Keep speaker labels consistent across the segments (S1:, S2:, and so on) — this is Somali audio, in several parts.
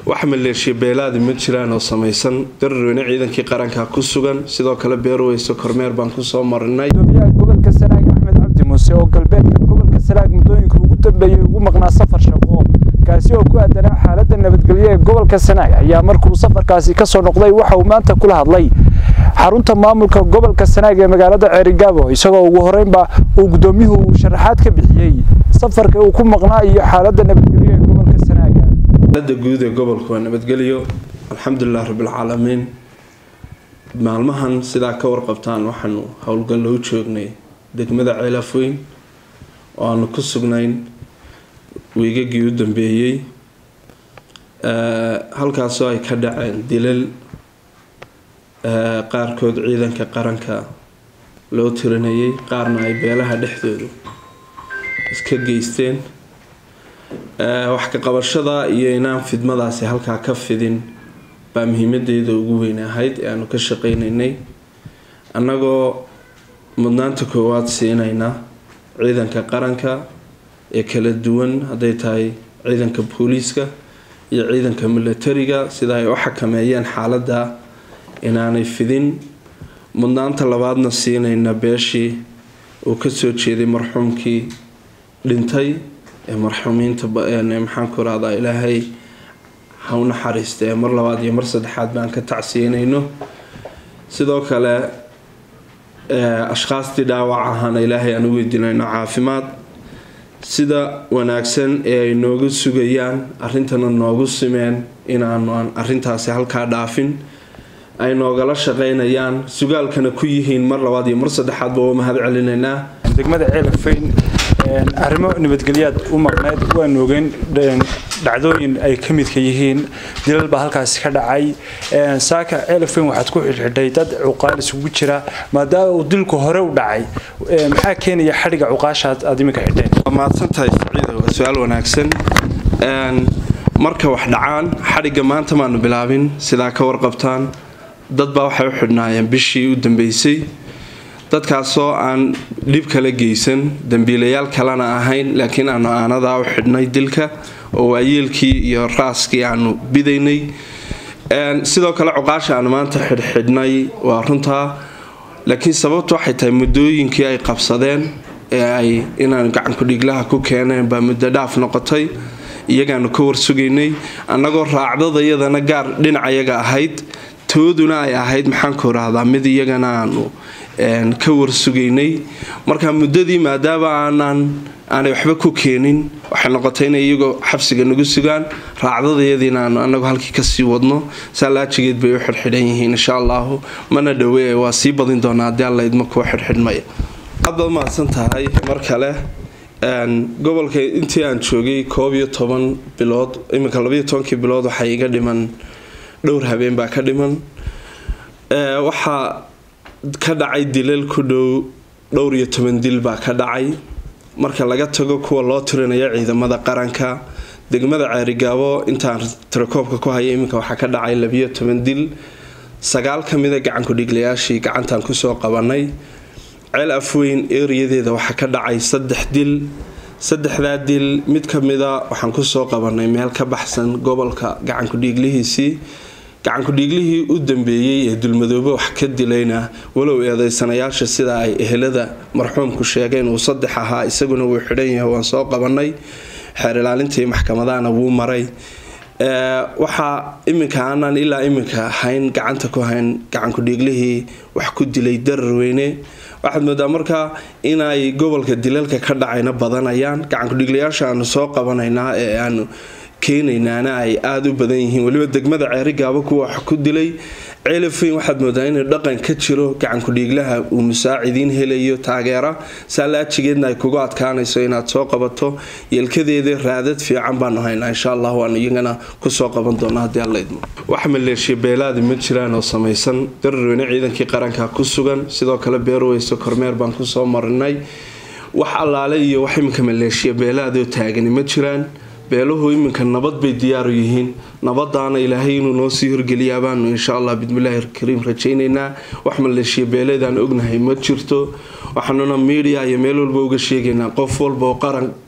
S1: wax maleeshiya beelaadi ma jiraan oo samaysan dararweyne ciidankii qaranka ku sugan sidoo kale beerweyso kormeer baan kusoo marinay
S2: gudoomiyaha gobolka sanaag axmed cabdi muuse oo galbeedka gobolka sanaag muddooyinka ugu dambeeyey ugu maqnaa safar shaqo kaasi oo ku aadanaa xaaladda nabadgelyo ee gobolka sanaag ayaa markuu safarkaasi kasoo noqday waxa uu maanta kula hadlay xarunta maamulka gobolka sanaag ee magaalada ceerigaabo isagoo ugu horeynba uu gudoomiyuhu sharaxaad ka bixiyey safarka uu ku maqnaa iyo xaaladda nabadgelyo ee gobolka sanaaga
S1: xaalada guud ee gobolka waa nabadgelyo alxamdulilah rabbilcaalamiin maalmahan sidaa ka warqabtaan waxaanu howlgallo u joognay degmada ceelafweyn oo aanu ku sugnayn wiigagii u dambeeyey halkaasoo ay ka dhaceen dilal qaarkood ciidanka qaranka loo tirinayay qaarna ay beelaha dhexdoodu iska geysteen wax ka qabashada iyo inaan fidmadaasi halkaa ka fidin baa muhiimadeeda ugu weyn ahayd ee aanu ka shaqeynaynay annagoo mudnaanta koowaad siinayna ciidanka qaranka ee kala duwan hadday tahay ciidanka booliiska iyo ciidanka milatariga sida ay u xakameeyeen xaaladda inaanay fidin mudnaanta labaadna siinayna beeshii uu kasoo jeeday marxuumkii dhintay ee marxuumiinta maxaanku rahdaa ilaahay ha u naxariista ee mar labaad iyo mar saddexaad baan ka tacsiinayno sidoo kale ashkhaastii dhaawac ahaana ilaahay aan u weydiinayno caafimaad sida wanaagsan ee ay nooga sugayaan arrintana noogu simeen inaanu aan arrintaasi halkaa dhaafin ay noogala shaqeynayaan sugaalkana ku yihiin mar labaad iyo mar saddexaadba waa mahad celinaynaa
S2: degmada ceelafeyn arrimo nabadgelyaad u maqneyd waan ogeyn dhacdooyin ay ka midka yihiin dilal baa halkaasi ka dhacay saaka ceelafeyn waxaad ku xidhxidhay dad cuqaal isugu jira maadaama uu dilku hore u dhacay maxaa keenaya xadhiga cuqaashaad aad iminka xidheen
S1: waa mahadsantahay saciida waa su-aal wanaagsan marka wax dhacaan xadhigga maanta maanu bilaabin sidaa ka warqabtaan dad baa waxay u xidhnaayeen bishii u dambeysay dadkaasoo aan dhib kala geysan dambiilayaal kalena ahayn laakiin aanu aanadaa u xidhnay dilka oo waayeelkii iyo raaskii aanu bidaynay sidoo kale cuqaasha aanu maanta xidhxidhnay waa runtaa laakiin sababtu waxay tahay muddooyinkii ay qabsadeen ee ay inaanu gacankudhiglaha ku keeneen baa muddo dhaaf noqotay iyagaanu ka warsugaynay annagoo raacdada iyadana gaar dhinacayaga ahayd tooduna ay ahayd maxaanku rahdaa mid iyagana aanu ka warsugaynay marka muddadii maadaama aanaan aanay waxba ku keenin waxay noqotay inay iyagoo xabsiga nagu sugaan raacdadayadiina aanu anagu halkii kasii wadno saalaajigeed bay u xidhxidhan yihiin insha allahu mana dhowe waa sii badin doonaa haddii alla idma kuwa xidhxidhmaya aad baad mahadsan tahay mar kale gobolka intii aan joogay koob iyo toban bilood iminka labaiyo tobankii bilood waxaa iga dhiman dhowr habeen baa ka dhiman waxaa ka dhacay dilal ku dhow dhowr iyo toban dil baa ka dhacay marka laga tago kuwa loo tirinayo ciidamada qaranka degmada ceerigaabo intaan tirakoobka ku haya iminka waxaa ka dhacay labiyo toban dil sagaal ka mida gacankudhiglayaashii gacantaan kusoo qabanay ceel afweyn eeriyadeeda waxaa ka dhacay saddex dil saddexdaa dil mid ka mida waxaan kusoo qabanay meel ka baxsan gobolka gacankudhiiglihiisii gacankudhiiglihii u dambeeyey ee dulmadoobe wax ka dilayna walow eedeysanayaasha sida ay ehelada marxuumku sheegeen uu saddex ahaa isaguna wuu xidhan yahay waan soo qabanay xeer ilaalintii maxkamadahana wuu maray waxaa iminka aanaan ilaa iminka hayn gacanta ku hayn gacankudhiiglihii wax ku dilay dararweyne waxaad moodaa markaa inay gobolka dilalka ka dhacayna badanayaan gacankudhiglayaasha aanu soo qabanaynaa ee aanu keenaynaana ay aada u badan yihiin weliba degmada ceerigaabo kuwa wax ku dilay ceelafeyn waxaad moodaa inuu dhaqan ka jiro gacankudhiiglaha uu musaacidiin helayo taageera saalaajigeedna ay kugu adkaanayso inaad soo qabato yeelkadeeda raadad fiican baanu haynaa insha allah waanu iyagana kusoo qaban doona haddii alla idmo wax maleeshiya beelaadi ma jiraan oo samaysan dararweyne ciidankii qaranka ku sugan sidoo kale beerweyso kormeer baan kusoo marinay wax allaale iyo wax iminka maleeshiya beelaadoo taagani ma jiraan beeluhu iminka nabad bay diyaaru yihiin nabadaana ilaahay inuu noo sii horgeliyaa baanu insha allah bismillaahi kariim rajaynaynaa wax maleeshiya beeleedaan ognahay ma jirto waxaanuna miidiya iyo meel walba uga sheegaynaa qof walba oo qaran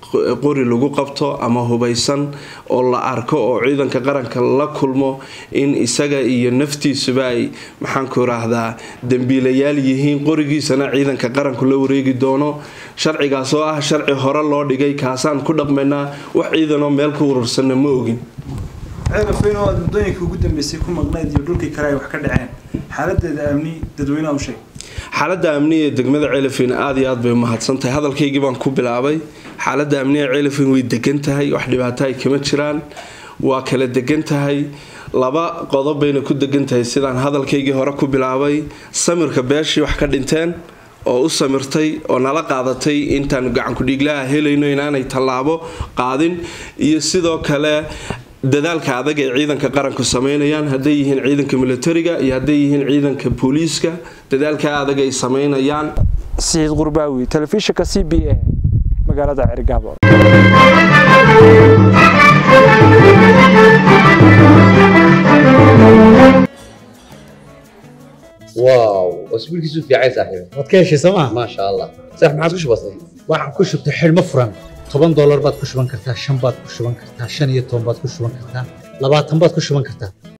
S1: qori lagu qabto ama hubaysan oo la arko oo ciidanka qaranka la kulmo in isaga iyo naftiisuba ay maxaanku raahdaa dembiilayaal yihiin qorigiisana ciidanka qaranku la wareegi doono sharcigaas oo ah sharci hore loo dhigay kaasaan ku dhaqmaynaa wax ciidanoo meel ku urursanna ma ogin
S3: ceelafweyn oo aad muddooyinkii ugu dambeysay ku maqnayd iyo dhulkii kale ay wax ka dhaceen xaaladeeda amni dadweynaha u sheeg
S1: xaaladda amniga ee degmada ceelafweyn aada iyo aad bay umahadsan tahay hadalkaygii baan ku bilaabay xaaladda amniga ceelafweyn way degan tahay wax dhibaato ay kama jiraan waa kala degan tahay laba qodob bayna ku degan tahay sidaan hadalkaygii hore ku bilaabay samirka beeshii wax ka dhinteen oo u samirtay oo nala qaadatay intaanu gacankudhiiglaha helayno inaanay tallaabo qaadin iyo sidoo kale dadaalka adag ee ciidanka qaranku sameynayaan hadday yihiin ciidanka militariga iyo hadday yihiin ciidanka booliiska dadaalka adag ay sameynayaan
S2: siciid qurbaawi telefishinka c b a magaalada cergaabo
S4: واو اسبوع كيسو في عايز صاحبي
S5: waad ka heshay sooma
S4: ما شاء الله صح ما عادش بسيط
S5: waxaan ku shubtay xidhmo furan toban doolar baad ku shuban kartaa shan baad ku shuban kartaa shan iyo toban baad ku shuban kartaa labaatan baad ku shuban kartaa